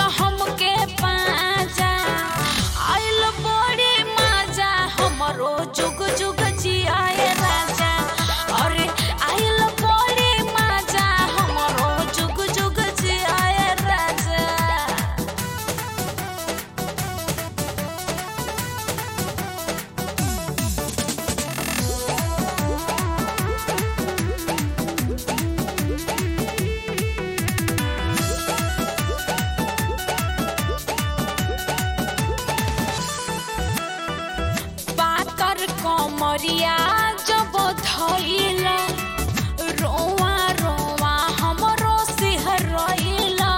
हमके पाजा आइल बड़ी माजा हमरो जुग जुग जियाए राजा अरे आइल बड़ी माजा हमरो जुग जुग जियाए राजा पातर कमरिया जब धइला रोवा रोवा हमरो सिहरइला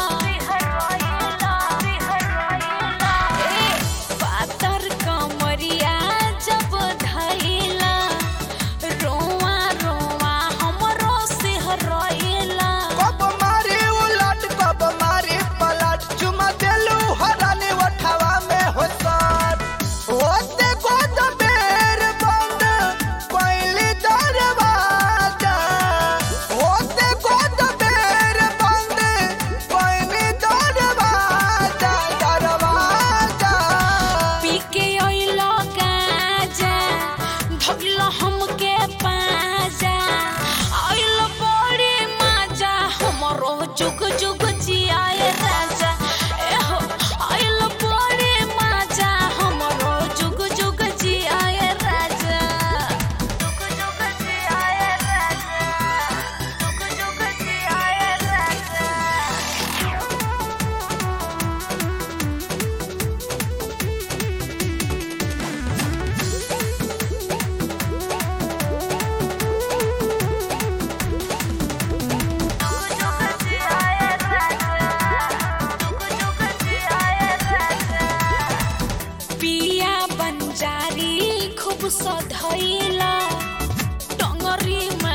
ए, पातर कमरिया जब धइला रोवा रोवा हमरो सिहरइला कब मारे उलट कब मारे पलट चुमा देलू हराने उठावा में हो सर होते गोद बेर बंद पहली दरवाजा होते गोद बेर बंद पहली दरवाजा दरवाजा पी के अइलो गाजा धगलो हमके पाजा अइलो बड़ी माजा हमरो जुग जुग जियाए राजा एहो अइलो बड़ी माजा हमरो जुग जुग जियाए राजा जुग जुग जियाए राजा जुग जुग जियाए राजा पिया बंजारी खूब सधैला टंगरी में